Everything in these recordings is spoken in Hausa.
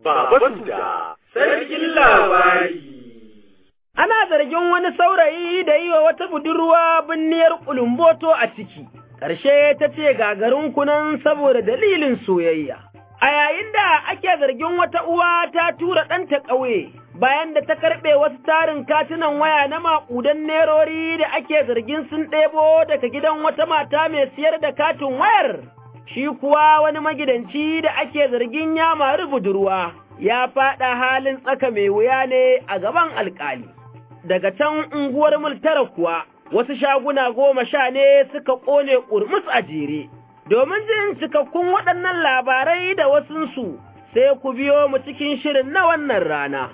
Baba Suda, sarkin labari. Ana zargin wani saurayi da yi wa wata budurwa binniyar kulumboto a ciki, ƙarshe ta ce gagarin kunan saboda dalilin soyayya. A yayin da ake zargin wata uwa ta tura ɗanta ƙauye, bayan da ta karɓe wasu tarin katunan waya na maƙudan nerori da ake zargin sun ɗebo daga gidan wata mata mai siyar da katin wayar. Shi kuwa wani magidanci da ake zargin ya mari budurwa, ya faɗa halin tsaka mai wuya ne a gaban alƙali. Daga can unguwar multara kuwa, wasu shaguna goma sha ne suka ƙone ƙurmus a jere. Domin jin cikakkun waɗannan labarai da wasunsu, sai ku biyo mu cikin shirin na wannan rana.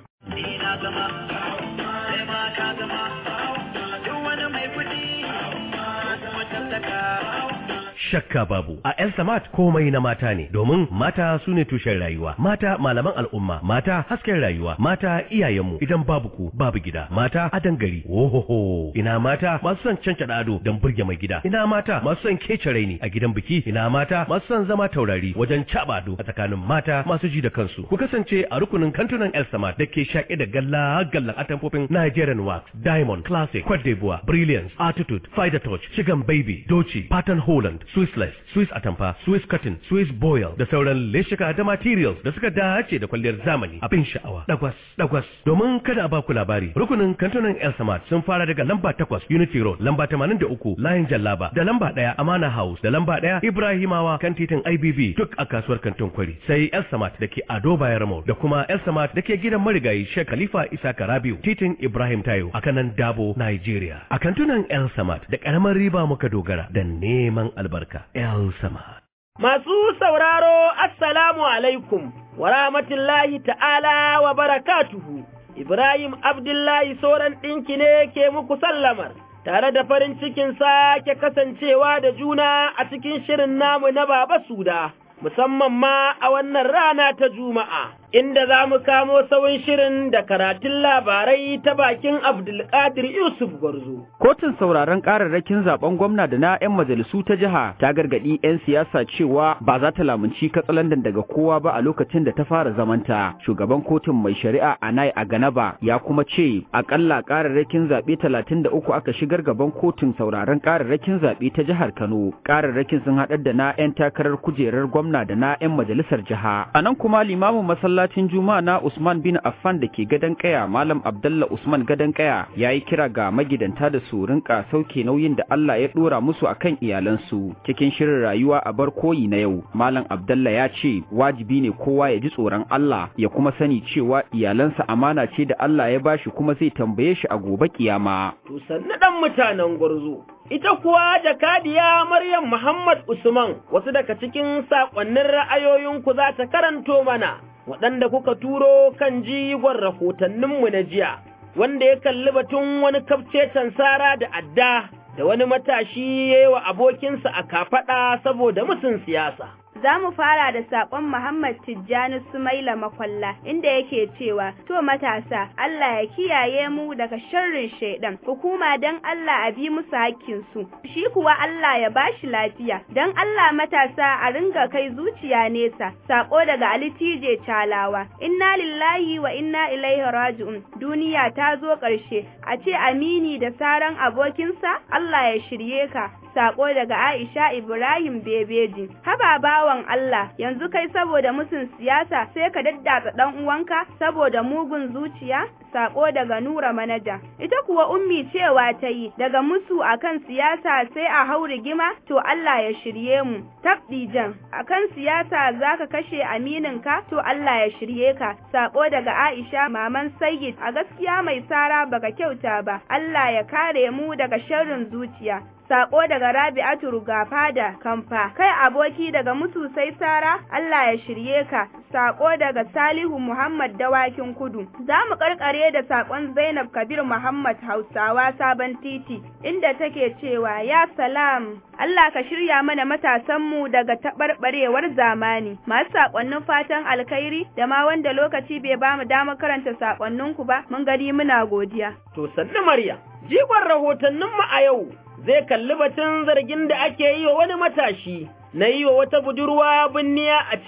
shakka babu a El Samat komai na mata ne domin mata su ne tushen rayuwa mata malaman al'umma mata hasken rayuwa mata iyayenmu idan babu ku babu gida mata adan gari ohoho ina mata masu son canca ado don burge mai gida ina mata masu son kece raini a gidan biki ina mata masu son zama taurari wajen caba ado a tsakanin mata masu ji da kansu ku kasance a rukunin kantunan El Samat da ke shaƙe da galla gallan atamfofin Nigerian Wax Diamond Classic Cote d'Ivoire Brilliance Attitude Fider Touch Chicken Baby Doci Pattern Holland Swissless, Swiss Atamfa, Swiss Cotton, Swiss Boil da sauran leshika da materials da suka dace da kwalliyar zamani abin sha'awa. Dagwas, dagwas. Domin kada a baku labari, rukunin kantunan El Samad sun fara daga lamba takwas Unity Road, lamba tamanin da uku Layin Jallaba, da lamba ɗaya Amana House, da lamba ɗaya Ibrahimawa kan titin IBB duk a kasuwar kantin kwari. Sai El Samad da ke Ado Bayar da kuma El Samad da ke gidan marigayi Sheikh Khalifa Isa Karabiu, titin Ibrahim Tayo a kanan Dabo, Nigeria. A kantunan El Samad da ƙaramar riba muka dogara da neman albarka. El Samad. Masu sauraro, Assalamu alaikum, wa rahmatullahi ta'ala wa barakatuhu, Ibrahim Abdullahi sauran ɗinki ne ke muku sallamar, tare da farin cikin sake kasancewa da juna a cikin shirin namu na Baba Suda, musamman ma a wannan rana ta Juma'a. inda za mu kamo sauyin shirin da karatun labarai ta bakin Abdulkadir Yusuf Gwarzo. Kotun sauraron kararrakin zaben gwamna da na 'yan majalisu ta jiha ta gargaɗi 'yan siyasa cewa ba za ta lamunci katsalandan daga kowa ba a lokacin da ta fara zamanta. Shugaban kotun mai shari'a Anai Aganaba ya kuma ce akalla kararrakin zaɓe talatin da uku aka shigar gaban kotun sauraron kararrakin zaɓe ta jihar Kano. Kararrakin sun haɗar da na 'yan takarar kujerar gwamna da na 'yan majalisar jiha. A nan kuma limamin masallacin Juma'a na Usman bin Affan da ke gadon kaya Malam Abdalla Usman gadon kaya ya yi kira ga magidanta da su rinka sauke nauyin da Allah ya dora musu akan iyalansu cikin shirin rayuwa a bar koyi na yau Malam Abdalla ya ce wajibi ne kowa ya ji tsoron Allah ya kuma sani cewa iyalansa amana ce da Allah ya bashi kuma zai tambaye shi a gobe kiyama To sannu ɗan mutanen gwarzo. Ita kuwa jakadiya Maryam Muhammad Usman wasu daga cikin saƙonnin ra'ayoyinku za ta karanto mana waɗanda kuka turo kan jigon rahotanninmu na jiya, wanda ya kalli batun wani kafcecen sara da adda da wani matashi ya yi wa abokinsa a kafaɗa saboda musun siyasa. Za mu fara da saƙon Muhammad Tijjani Sumaila Makwalla inda yake cewa, To matasa, Allah ya kiyaye mu daga sharrin shaidan, hukuma don Allah a bi musu hakkinsu, shi kuwa Allah ya bashi lafiya, don Allah matasa a ringa kai zuciya nesa, saƙo daga Ali TJ Calawa, Inna lillahi wa inna ilaihi raji'un, duniya ta zo ƙarshe, a ce amini da saran abokinsa, Allah ya shirye ka, Sako daga Aisha Ibrahim Bebeji. Haba bawan Allah, yanzu kai saboda musun siyasa sai ka daddatsa dan uwanka saboda mugun zuciya? Sako daga Nura Manaja. Ita kuwa ummi cewa ta yi daga musu akan siyasa sai a hau rigima to Allah ya shirye mu. Tabdijan, akan siyasa zaka kashe amininka to Allah ya shirye ka. Sako daga Aisha Maman Sayyid a gaskiya mai sara baka kyauta ba. Allah ya kare mu daga sharrin zuciya. Sako daga Rabi'atu Rugafada Kamfa, kai aboki daga musu sai Sara, Allah ya shirye ka. Sako daga Salihu Muhammad Dawakin Kudu. Za mu karkare da sakon Zainab Kabir Muhammad Hausawa Sabon Titi, inda take cewa ya salam. Allah ka shirya mana matasanmu daga taɓarɓarewar zamani. Masu sakonnin fatan alkhairi da ma wanda lokaci bai ba mu damar karanta sakonninku ba, mun gani muna godiya. To sannu Maryam, jigon rahotanninmu a yau zai kalli batun zargin da ake yi wa wani matashi na yi wa wata budurwa binniya a ciki,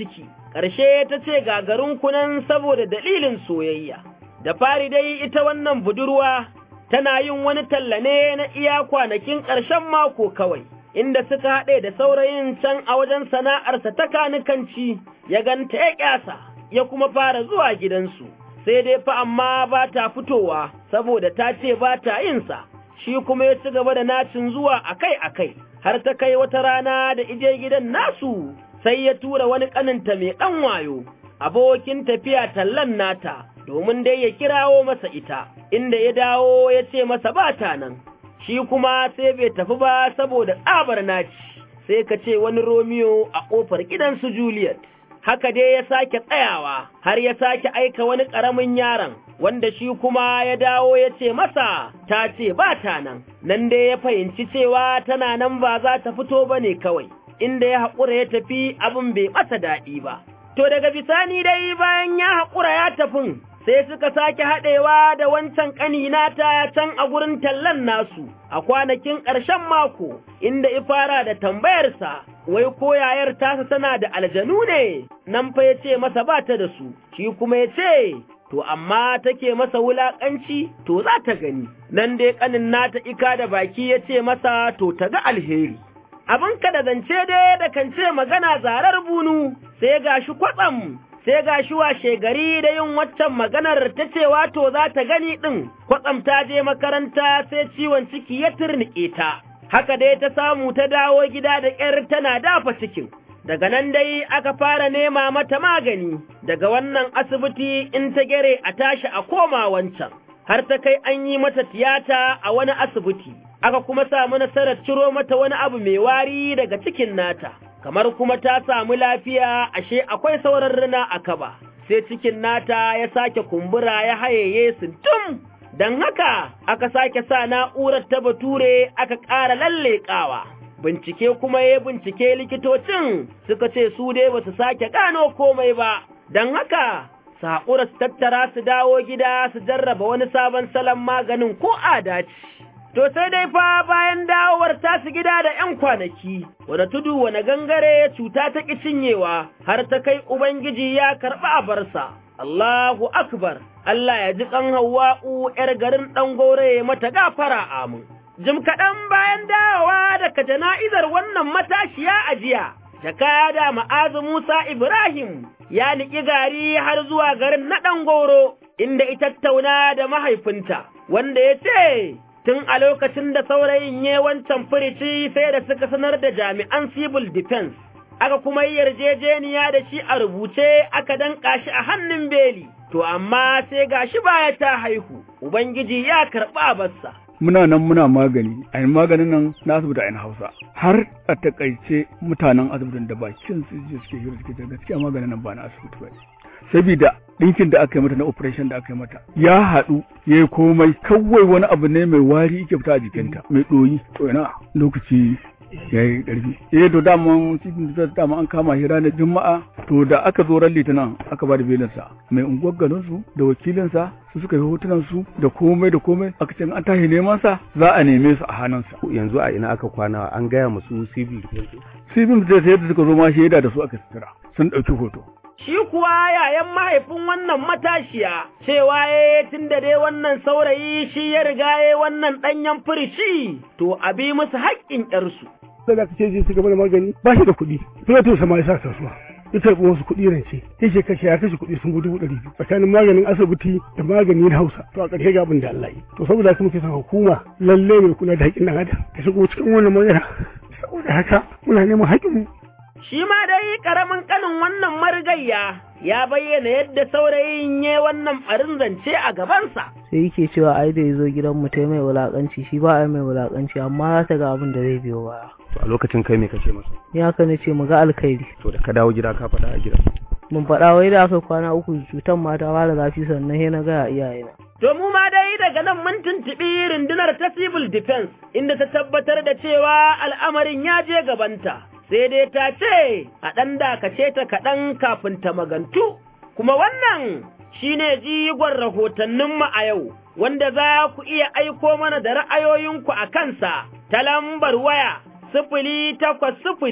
ƙarshe ta ce gagarin kunan saboda dalilin soyayya. Da fari dai ita wannan budurwa tana yin wani talla ne na iya kwanakin ƙarshen mako kawai, inda suka haɗe da saurayin can a wajen sana'arsa ta kanikanci ya ganta ya ƙyasa, ya kuma fara zuwa gidansu. Sai dai fa amma ba ta fitowa saboda ta ce ba ta yinsa, shi kuma ya ci gaba da nacin zuwa akai-akai, har ta kai wata rana da ije gidan nasu sai ya tura wani ƙaninta mai ɗan wayo, abokin tafiya tallan nata, domin dai ya kirawo masa ita, inda ya dawo ya ce masa ba ta nan, shi kuma sai bai tafi ba saboda tsabar naci, sai ka ce wani Romeo a ƙofar gidansu Juliet. Haka dai ya sake tsayawa, har ya sake aika wani ƙaramin yaron, wanda shi kuma ya dawo ya ce masa ta ce ba ta nan, nan dai ya fahimci cewa tana nan ba za ta fito ba ne kawai. inda ya haƙura ya tafi abin bai masa daɗi ba. To daga bisani dai bayan ya haƙura ya tafin, sai suka sake haɗewa da wancan ƙanina ta can a gurin tallan nasu a kwanakin ƙarshen mako, inda ifara da tambayarsa, wai ko yayar tasa tana da aljanu ne, nan fa ya ce masa ba ta da su, shi kuma ya ce, to amma take masa wulaƙanci, to za ta gani, nan dai ƙanin nata ika da baki ya ce masa to ta ga alheri. abin ka da zance dai da kan ce magana zarar bunu sai gashi kwatsam sai gashi washe gari da yin waccan maganar ta ce wato za ta gani ɗin kwatsam ta je makaranta sai ciwon ciki ya turnike ta haka dai ta samu ta dawo gida da ƙyar tana dafa cikin daga nan dai aka fara nema mata magani daga wannan asibiti in ta gere a tashi a koma wancan har ta kai an yi mata tiyata a wani asibiti aka kuma samu nasarar ciro mata wani abu mai wari daga cikin nata, kamar kuma ta samu lafiya ashe akwai sauran rina a kaba, sai cikin nata ya sake kumbura ya hayaye tum don haka aka sake sa na'urar ta bature aka ƙara lalleƙawa. Bincike kuma ya bincike likitocin suka ce su dai ba su sake gano komai ba, don haka saƙura su tattara su dawo gida su jarraba wani sabon salon maganin ko adaci. To sai dai fa bayan dawowar tasu gida da ’yan kwanaki, wane tudu wane gangare cuta ta ƙi cinyewa, har ta kai Ubangiji ya karɓi a barsa. Allahu Akbar, Allah ya ji ƙan Hawwa'u ’yar garin ɗan gore mata gafara amin. Jim kaɗan bayan dawowa daga jana'izar wannan matashiya a jiya, jakada ma'azu Musa Ibrahim ya niƙi gari har zuwa garin na ɗan goro, inda ita tattauna da mahaifinta, wanda ya ce, tun a lokacin da saurayin ya wancan firici sai da suka sanar da jami'an civil defense aka kuma yi yarjejeniya da shi a rubuce aka danƙa shi a hannun beli to amma sai ga shi baya ta haihu ubangiji ya karɓi abarsa muna nan muna magani a maganin nan na asibiti a hausa har a takaice mutanen asibitin da bakin su suke hira suke gaskiya maganin nan ba na asibiti ba sabida ɗinkin da aka yi mata na operation da aka yi mata ya haɗu ya yi komai kawai wani abu ne mai wari yake fita a jikinta mai ɗoyi to ina lokaci ya yi ƙarfi eh to dama cikin da dama an kama shi ranar juma'a to da aka zo ran litinin aka ba da belinsa mai unguwar garin su da wakilinsa su suka yi hotunan su da komai da komai aka ce an tashi neman sa za a neme su a hannunsa yanzu a ina aka kwana an gaya musu civil civil da sai da suka zo ma shaida da su aka sutura sun ɗauki hoto shi kuwa yayan mahaifin wannan matashiya cewa ya tun da dai wannan saurayi shi ya riga ya wannan ɗanyen firici to a bi musu haƙƙin ƴarsu. Sai da ce zai gaba da magani ba shi da kuɗi, Filato sama ya sa kasuwa. Ya karɓi wasu kuɗi rance, ya ce kashe ya kashe kuɗi sun gudu ɗari biyu tsakanin maganin asibiti da magani na Hausa. To a ƙarshe ga abin da Allah yi. To saboda haka muke son hukuma lalle mai kula da haƙƙin ɗan adam ta shigo cikin wannan magana. Saboda haka muna neman haƙƙinmu Shi ma dai ƙaramin ƙanin wannan marigayya ya bayyana yadda saurayin ya wannan ɓarin zance a gabansa. Sai yake cewa ai da ya zo gidan mu ta mai wulaƙanci shi ba ai mai wulaƙanci amma za ta ga abin da zai biyo baya. a lokacin kai me kace masa Ni haka na ce mu ga alkhairi. to da ka dawo gida ka faɗa a gida Mun faɗa wai da aka kwana uku cutan ma ta fara zafi sannan sai na gaya iyayena. To mu ma dai daga nan mun tuntuɓi rundunar ta civil defense inda ta tabbatar da cewa al'amarin ya je gabanta. sai dai ta ce a ɗan dakace ta kaɗan kafin ta magantu, kuma wannan shi ne jigon rahotanninmu a yau, wanda za ku iya aiko mana da ra'ayoyinku a kansa ta lambar waya sifili takwas sifili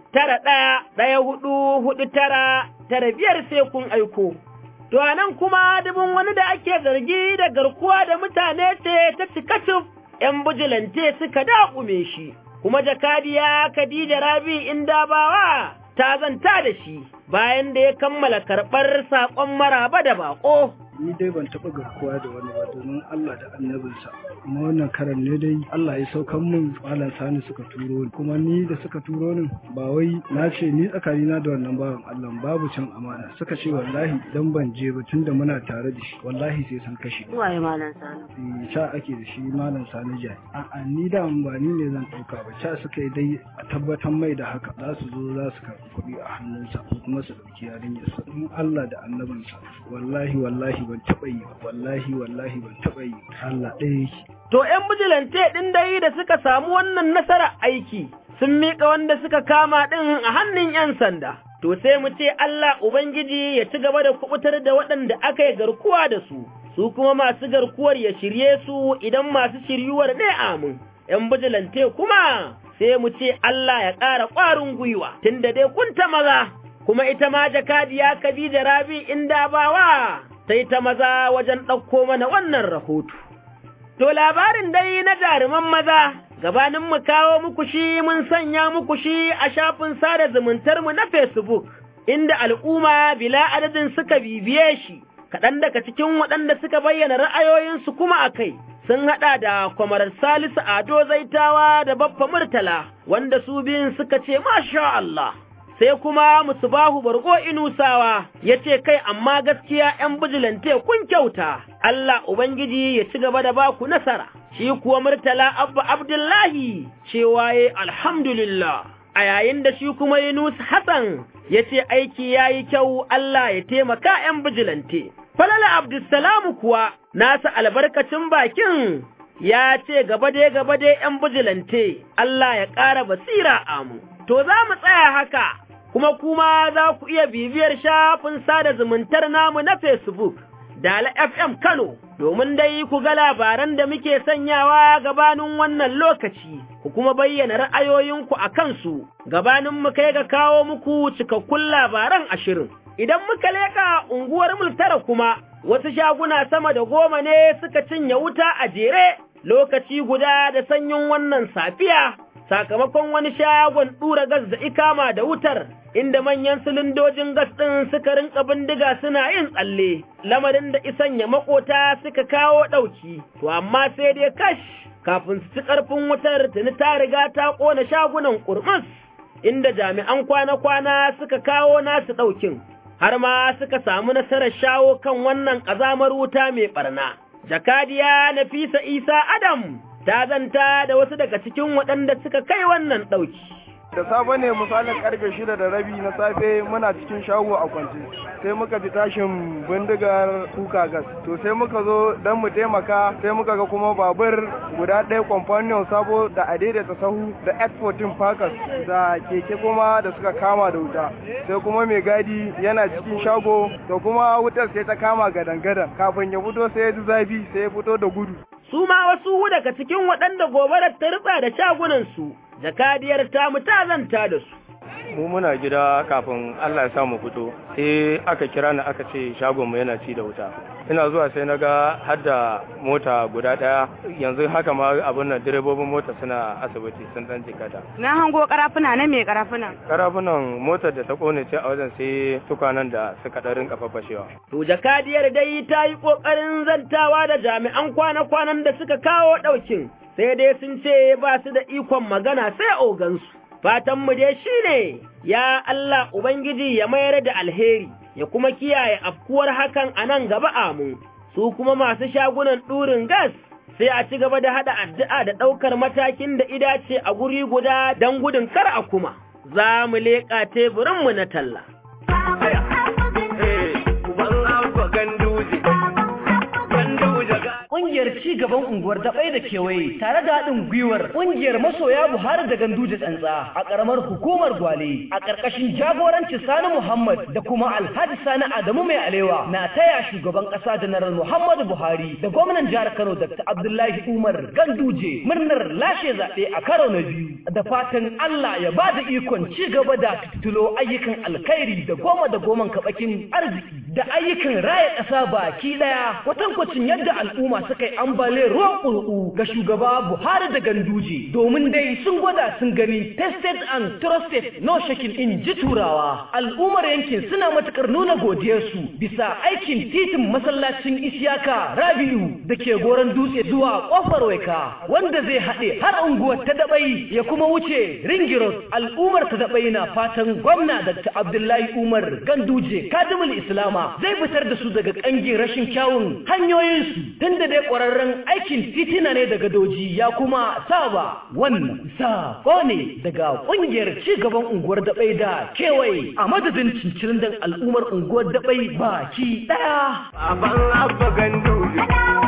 tara ɗaya ɗaya hudu hudu tara tara biyar sai kun aiko. To a nan kuma dubin wani da ake zargi da garkuwa da mutane ce ta cika cif ‘yan bujilante suka daƙume shi, kuma jakadiya Khadija Rabi Indabawa ta zanta da shi bayan da ya kammala karɓar saƙon maraba da baƙo. ni dai ban taɓa garkuwa da wani ba domin Allah da annabinsa kuma wannan karan ne dai Allah ya saukan min malam sani suka turo ni kuma ni da suka turo ni ba wai na ce ni tsakanina da wannan bawan Allah babu cin amana suka ce wallahi idan ban je ba tunda muna tare da shi wallahi sai sun kashe waye malam sani ca ake da shi malam sani jai a'a ni da ba ni ne zan ɗauka ba ca suka yi dai a tabbatar mai da haka za su zo za su karɓi kuɗi a hannunsa ko kuma su ɗauki yarinyarsa in Allah da annabinsa wallahi wallahi ban taɓa yi wallahi wallahi ban taɓa yi Allah ɗaya yake. To ‘yan bijilante ɗin dai da suka samu wannan nasara aiki sun miƙa wanda suka kama ɗin a hannun ‘yan sanda. To sai mu ce Allah Ubangiji ya ci gaba da kubutar da waɗanda aka yi garkuwa da su, su kuma masu garkuwar ya shirye su idan masu shiryuwar ne amin. ‘Yan bijilante kuma sai mu ce Allah ya ƙara ƙwarin gwiwa, tunda dai kun ta maza, kuma ita ma jakadiya Khadija Rabi inda bawa. sai ta maza wajen ɗauko mana wannan rahoto. To labarin dai na jaruman maza, gabanin mu kawo muku shi mun sanya muku shi a shafin sada zumuntarmu na Facebook, inda al'umma bila adadin suka bibiye shi, kaɗan daga cikin waɗanda suka bayyana ra'ayoyinsu kuma a kai. Sun haɗa da kwamarar Salisu Ado Zaitawa da Baffa Murtala, wanda su biyun suka ce, Masha Allah, sai kuma musubahu bargo inusawa ya ce kai amma gaskiya ‘yan bijilante kun kyauta, Allah Ubangiji ya ci gaba da baku nasara, shi kuwa murtala abba Abdullahi cewa ya alhamdulillah, a yayin da shi kuma Yunus Hassan ya ce aiki ya yi kyau Allah ya taimaka ‘yan bijilante. Falala Abdulsalamu kuwa nasa albarkacin bakin ya ce gaba dai gaba dai ‘yan bijilante, Allah ya ƙara basira amu. To za mu tsaya haka. kuma kuma za ku iya bibiyar shafin sada zumuntar namu na Facebook, Dala FM Kano, domin dai ku ga labaran da muke sanyawa gabanin wannan lokaci, ku kuma bayyana ra'ayoyinku a kansu, gabanin mu kai ga kawo muku cikakkun labaran ashirin. Idan muka leƙa unguwar multara kuma, wasu shaguna sama da goma ne suka cinye wuta a jere lokaci guda da sanyin wannan safiya. sakamakon wani shagon ɗura gas da ikama da wutar, inda manyan silindojin gas ɗin suka rinka bindiga suna yin tsalle, lamarin da isan ya makota suka kawo ɗauki, to amma sai dai kash kafin su ci ƙarfin wutar tuni ta riga ta ƙona shagunan ƙurmus, inda jami'an kwana-kwana suka kawo nasu ɗaukin, har ma suka samu nasarar shawo kan wannan ƙazamar wuta mai ɓarna. Jakadiya Nafisa Isa Adam ta zanta da wasu daga cikin waɗanda suka kai wannan ɗauki. Da safe ne misalin karfe shida da rabi na safe muna cikin shago a kwance sai muka ji tashin bindigar kuka gas to sai muka zo don mu taimaka sai muka ga kuma babur guda ɗaya companion sabo da adaidaita sahu da X14 Packers da keke kuma da suka kama da wuta sai kuma mai gadi yana cikin shago da kuma wutar sai ta kama gadan-gadan kafin ya fito sai ya ji zafi sai ya fito da gudu su ma wasu daga cikin waɗanda gobarar ta rutsa da shagunansu, jakadiyar ta ta zanta da su. Mu muna gida kafin Allah ya samu fito, sai aka kira ni aka ce shagonmu yana ci da wuta. Ina zuwa sai na ga har da mota guda ɗaya yanzu haka ma abin nan direbobin mota suna asibiti sun ɗan jikata. Na hango karafuna na mai karafuna. Karafunan motar da ta kone ce a wajen sai tukwanen da suka ɗarin kafafashewa. To jakadiyar dai ta yi ƙoƙarin zantawa da jami'an kwana-kwanan da suka kawo ɗaukin, sai dai sun ce ba su da ikon magana sai ogansu. Fatanmu dai shi ne, ya Allah Ubangiji ya mayar da alheri, ya kuma kiyaye afkuwar hakan a nan gaba amu, su kuma masu shagunan ɗurin gas sai a ci gaba da haɗa addu'a da ɗaukar matakin da idace a guri guda don gudun kar a kuma. Za mu leƙa teburinmu na talla. Ƙungiyar ci gaban unguwar daɓai da kewaye tare da haɗin gwiwar ƙungiyar masoya Buhari da Ganduje tsantsa a ƙaramar hukumar Gwale a ƙarƙashin jagoranci Sani Muhammad da kuma Alhaji Sani Adamu Mai Alewa na taya shugaban ƙasa Janar Muhammadu Buhari da gwamnan jihar Kano Dr. Abdullahi Umar Ganduje murnar lashe zaɓe a karo na biyu da fatan Allah ya ba da ikon ci gaba da fitulo ayyukan alkhairi da goma da goman kaɓakin arziki da ayyukan raya ƙasa baki ɗaya kwatankwacin yadda al'umma suka yi ambaliyar ruwan ƙurƙu ga shugaba Buhari da Ganduje domin dai sun gwada sun gani tested and trusted no shaking in ji turawa al'ummar yankin suna matukar nuna godiyarsu bisa aikin titin masallacin Isiyaka Rabi'u da ke goron dutse zuwa kofar waika wanda zai haɗe har unguwar ta dabai ya kuma wuce ringirot al'ummar ta dabai na fatan gwamna Dr. Abdullahi Umar Ganduje kadimul Islama zai fitar da su daga kangin rashin kyawun hanyoyinsu tunda dai ƙwararren aikin titina ne daga doji ya kuma saba wannan sako ne daga ƙungiyar cigaban unguwar dabai da kewaye a madadin cincirin dan al'ummar unguwar dabai baki ɗaya. Baban abba ganduje.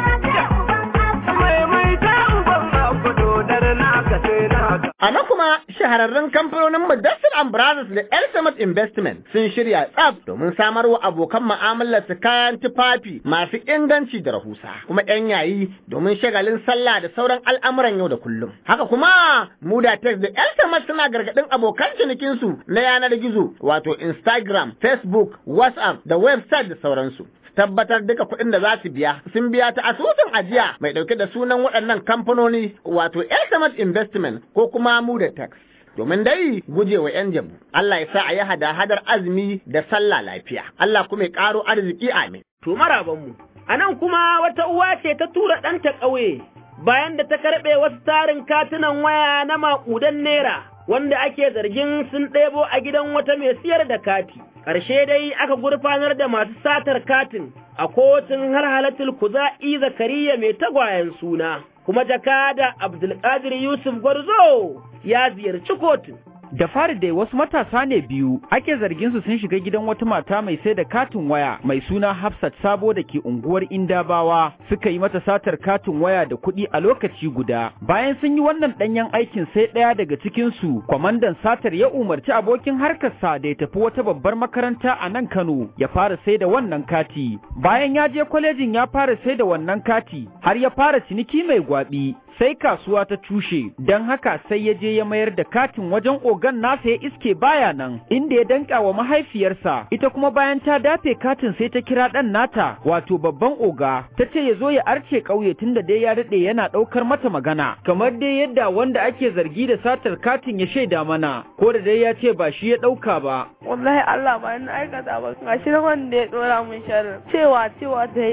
A na kuma shahararrun kamfanonin Mudassir and Brothers da El Samad Investment sun shirya tsaf domin samar wa abokan mu'amalar su kayan tufafi masu inganci da rahusa kuma yan yayi domin shagalin sallah da sauran al'amuran yau da kullum. Haka kuma Muda Tex da El Samad suna gargadin abokan cinikin su na yanar gizo wato Instagram, Facebook, WhatsApp da website da sauransu. tabbatar duka kuɗin da za su biya sun biya ta asusun ajiya mai ɗauke da sunan waɗannan kamfanoni wato Elsamat Investment ko kuma Muda Tax. Domin dai gujewa 'yan jabu, Allah ya sa a yi hada-hadar azumi da sallah lafiya, Allah kuma ya ƙaro arziki amin. To marabanmu, a nan kuma wata uwa ce ta tura ɗanta ƙauye bayan da ta karɓe wasu tarin katunan waya na maƙudan naira wanda ake zargin sun ɗebo a gidan wata mai siyar da kati. Ƙarshe dai aka gurfanar da masu satar katin a kotun har halatul kuza'i zakariya mai tagwayen suna, kuma jakada Abdulkadir Yusuf Gwarzo ya ziyarci kotun. Da fari dai wasu matasa ne biyu ake zargin su sun shiga gidan wata mata mai sai da katin waya mai suna Hafsat Sabo da ke unguwar Indabawa suka yi mata satar katin waya da kuɗi a lokaci guda. Bayan sun yi wannan ɗanyen aikin sai ɗaya daga cikin su kwamandan satar ya umarci abokin harkarsa da ya tafi wata babbar makaranta a nan Kano ya fara sai da wannan kati. Bayan ya je kwalejin ya fara sai da wannan kati har ya fara ciniki mai gwaɓi sai kasuwa ta cushe don haka sai ya je ya mayar da katin wajen ogan nasa ya iske baya nan inda ya danka wa mahaifiyarsa ita kuma bayan ta dafe katin sai ta kira ɗan nata wato babban oga ta ce ya zo ya arce ƙauye tunda dai ya daɗe yana ɗaukar mata magana kamar dai yadda wanda ake zargi da satar katin ya shaida mana ko da dai ya ce ba shi ya ɗauka ba. wallahi Allah ba ni aikata ba ga shi wanda ya ɗora min sharri cewa cewa ta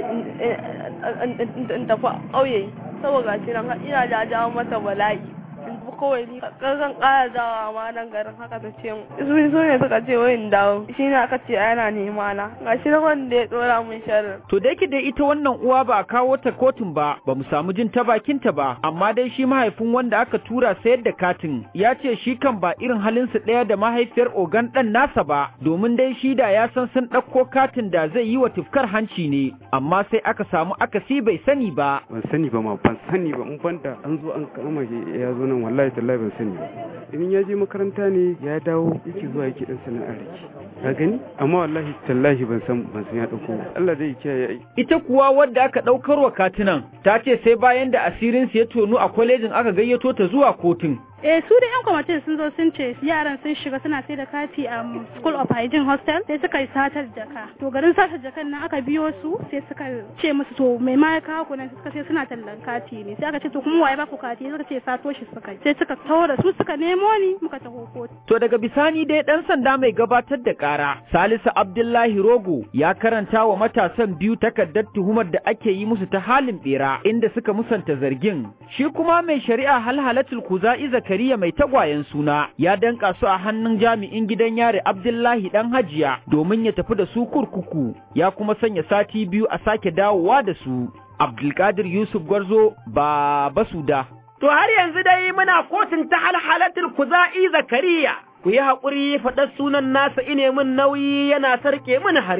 in tafi ƙauye saboda shi nan ina da jawo mata bala'i kawai ni zan ƙara dawa ma nan garin haka ta ce su su ne suka ce wai in dawo shi ne aka ce yana nema na ga shi na wanda ya dora min sharrin to da yake dai ita wannan uwa ba a kawo ta kotun ba ba mu samu jin ta bakin ta ba amma dai shi mahaifin wanda aka tura sayar da katin ya ce shi kan ba irin halin su ɗaya da mahaifiyar ogan ɗan nasa ba domin dai shi da ya san sun ɗauko katin da zai yi wa tufkar hanci ne amma sai aka samu akasi bai sani ba ban sani ba ma ban sani ba in banda an zo an kama ya zo nan wallahi tallahi ban sani ba in ya je makaranta ne ya dawo yake zuwa yake dan sana'ar rake ka gani amma wallahi tallahi ban san ban san ya dauko Allah dai kiyaye ita kuwa wadda aka daukar wa katinan ta ce sai bayan da asirin su ya tonu a kwalejin aka gayyato ta zuwa kotun eh su da yan kwamitin sun zo sun ce yaran sun shiga suna sai da kati a school of hygiene hostel sai suka yi satar jaka to garin satar jakan nan aka biyo su sai suka ce musu to mai ma ya kawo kunan suka ce suna tallan kati ne sai aka ce to kuma waye ba ku kati suka ce sato shi suka sai suka taura su suka nemo ni muka taho kotu to daga bisani dai dan sanda mai gabatar da kara Salisu Abdullahi Rogo ya karanta wa matasan biyu takardar tuhumar da ake yi musu ta halin bera inda suka musanta zargin shi kuma mai shari'a halhalatul kuza'i Zakariya mai tagwayen suna ya danka su a hannun jami'in gidan yare Abdullahi dan Hajiya domin ya tafi da su kurkuku ya kuma sanya sati biyu a sake dawowa da su Abdulkadir Yusuf Gwarzo ba basuda To har yanzu dai muna kotun ta halhalatul kuza'i Zakariya ku yi haƙuri faɗar sunan nasa ine min nauyi yana sarƙe min harshe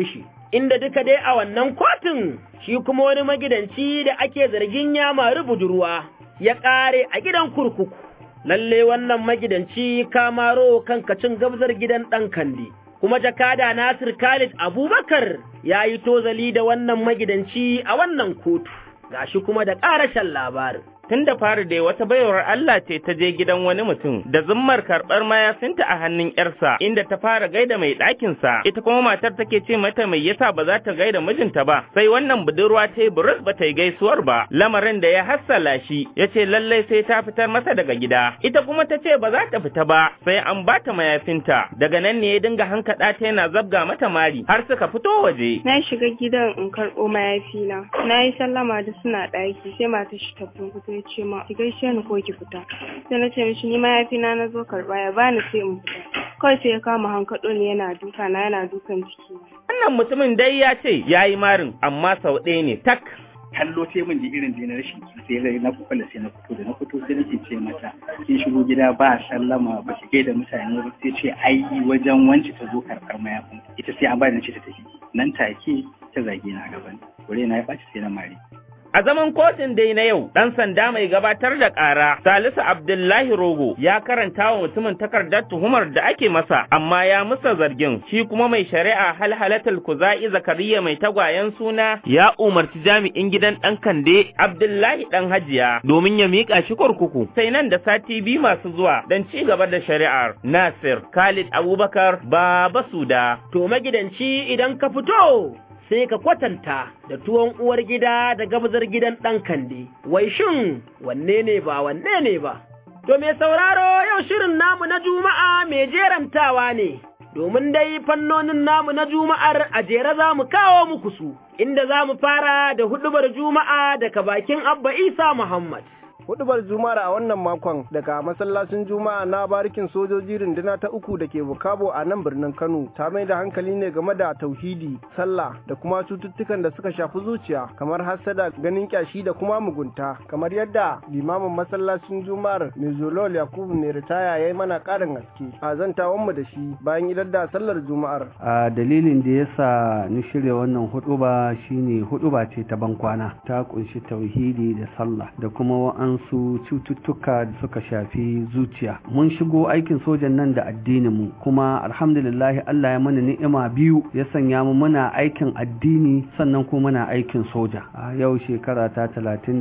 inda duka dai a wannan kotun shi kuma wani magidanci da ake zargin ya mari budurwa ya ƙare a gidan kurkuku. Lalle wannan magidanci kamaro kankacin gabzar gidan ɗan kandi. Kuma jakada Nasir Khalid Abubakar ya yi tozali da wannan magidanci a wannan kotu, gashi kuma da ƙarashen labarin. tun da fari dai wata baiwar Allah ce ta je gidan wani mutum da zummar karɓar mayafinta a hannun ‘yarsa inda ta fara gaida mai ɗakinsa ita kuma matar take ce mata mai yasa ba za ta gaida mijinta ba sai wannan budurwa ta yi burus ba ta yi gaisuwar ba lamarin da ya hassala shi ya ce lallai sai ta fitar masa daga gida ita kuma ta ce ba za ta fita ba sai an ba ta mayafinta daga nan ne ya dinga hankaɗa ta yana zabga mata mari har suka fito waje. Na shiga gidan in karɓo mayafina na yi sallama da suna ɗaki sai mata shi ta fito ya ce ma ki gaishe ni ko ki fita sai na ce mishi ni mayafina na zo karɓa ya bani sai in fita kawai sai ya kama hankaɗo ni yana duka na yana dukan ciki wannan mutumin dai ya ce ya yi marin amma sau ɗaya ne tak kallo sai mun ji irin da na rashin sai rai na kuka sai na fito da na fito sai nake ce mata kin shigo gida ba sallama ba ki da mutane ba sai ce ai wajen wanci ta zo karɓar mayafin ita sai an ba da ce ta tafi nan take ta zage na gaban wuri na ya ɓaci sai na mari A zaman kotun dai na yau, ɗan sanda mai gabatar da ƙara, Salisu Abdullahi Rogo, ya karanta wa mutumin takardar tuhumar da ake masa, amma ya musa zargin, shi kuma mai shari'a halhalatul kuza'i zakariya mai tagwayen suna ya umarci jami'in gidan ɗan kande Abdullahi ɗan hajiya domin ya miƙa shi kurkuku. Sai nan da sati biyu masu zuwa don ci gaba da shari'ar. Nasir Khalid Abubakar Baba Suda. To magidanci idan ka fito sai ka kwatanta da tuwon uwar gida da gabzar gidan ɗan kande, wai shin wanne ne ba wanne ne ba. To mai sauraro yau shirin namu na Juma'a mai jerantawa ne, domin dai fannonin namu na Juma'ar a jere za mu kawo muku su, inda za mu fara da hudubar Juma'a daga bakin Abba Isa Muhammad. hudubar juma'ar a wannan makon daga masallacin juma'a na barikin sojoji runduna ta uku da ke bukabo a nan birnin kano ta mai da hankali ne game da tauhidi sallah da kuma cututtukan da suka shafi zuciya kamar hassada ganin kyashi da kuma mugunta kamar yadda limamin masallacin juma'ar mezolol yakubu ne ritaya ya yi mana karin haske a zantawan mu da shi bayan idar da sallar juma'ar a dalilin da yasa ni shirya wannan huduba shine huduba ce ta bankwana ta kunshi tauhidi da sallah da kuma wa'an su cututtuka da suka shafi zuciya mun shigo aikin sojan nan da addinin mu kuma alhamdulillah Allah ya mana ni'ima biyu ya sanya mu muna aikin addini sannan kuma muna aikin soja a yau shekara ta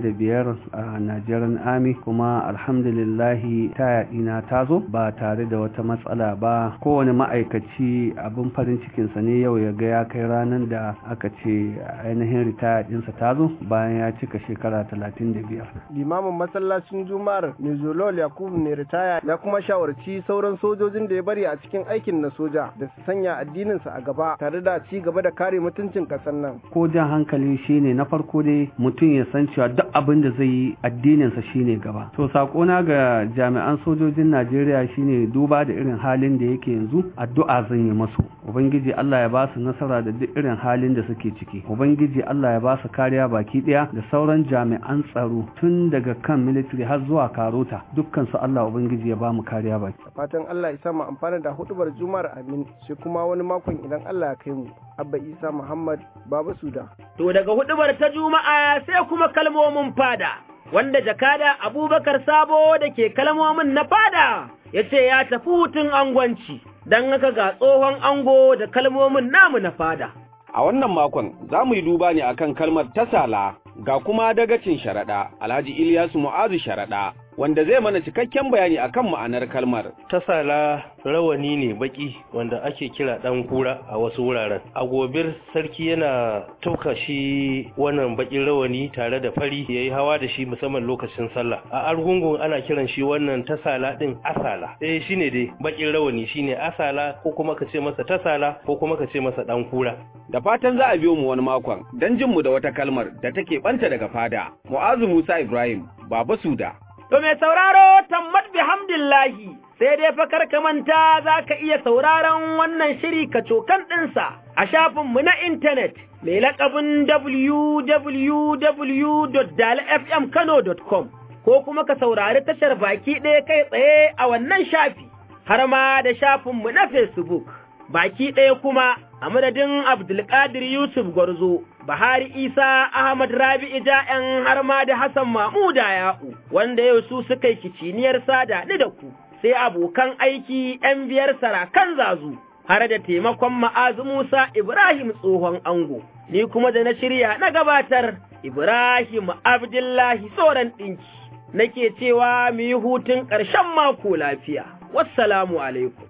35 a Nigerian Army kuma alhamdulillah ta na ta zo ba tare da wata matsala ba kowane ma'aikaci abin farin cikin sa ne yau ya ga ya kai ranar da aka ce ainihin ritaya ɗinsa ta zo bayan ya cika shekara 35 limamin masallacin juma'ar mezolol yakubu ne ritaya ya kuma shawarci sauran sojojin da ya bari a cikin aikin na soja da su sanya addininsa a gaba tare da ci gaba da kare mutuncin ƙasar nan ko jan hankali shine na farko dai mutum ya san cewa duk abin da zai yi addininsa shine gaba to sakona ga jami'an sojojin najeriya shine duba da irin halin da yake yanzu addu'a zan yi masu ubangiji allah ya ba su nasara da duk irin halin da suke ciki ubangiji allah ya ba su kariya baki ɗaya da sauran jami'an tsaro tun daga kan military har zuwa karota dukkan su Allah ubangiji ya ba mu kariya baki fatan Allah ya mu amfana da hudubar juma'ar amin sai kuma wani makon idan Allah ya kai mu abba isa muhammad baba suda to daga hudubar ta juma'a sai kuma kalmomin fada wanda jakada abubakar sabo da ke kalmomin na fada ya ce ya tafi hutun angwanci don haka ga tsohon ango da kalmomin namu na fada A wannan makon za mu yi duba ne akan kalmar tasala ga kuma dagacin sharaɗa Alhaji Ilyasu Mu'azu sharaɗa wanda zai mana cikakken bayani akan ma'anar kalmar. Tasala rawani ne baki wanda ake kira ɗan kura a wasu wuraren. A gobir sarki yana tauka shi wannan bakin rawani tare da fari ya yi hawa da shi musamman lokacin sallah. A argungun ana kiran shi wannan tasala ɗin asala. Eh shi ne dai bakin rawani shine asala ko kuma ka ce masa tasala ko kuma ka ce masa ɗan kura. Da fatan za a biyo mu wani makon don jin mu da wata kalmar da take ɓanta daga fada. Mu'azu Musa Ibrahim, Baba Suda. To mai sauraro tammat bihamdillahi sai dai fa ka manta za ka iya sauraron wannan shiri ka cokan ɗinsa a shafinmu na intanet mai laƙabin www.dalfmkano.com ko kuma ka saurari tashar baki ɗaya kai tsaye a wannan shafi har ma da shafinmu na Facebook. baki ɗaya kuma a madadin Abdulkadir Yusuf Gwarzo, Bahari Isa Ahmad Rabi'i Ja'yan har ma da Hassan Mamuda Ya'u, wanda yau su suka yi kiciniyar sada ni da ku, sai abokan aiki ‘yan biyar sarakan zazu, har da taimakon ma'azu Musa Ibrahim tsohon ango, ni kuma da na shirya na gabatar Ibrahim Abdullahi tsoron ɗinki, nake cewa mu yi hutun ƙarshen mako lafiya. Wassalamu alaikum.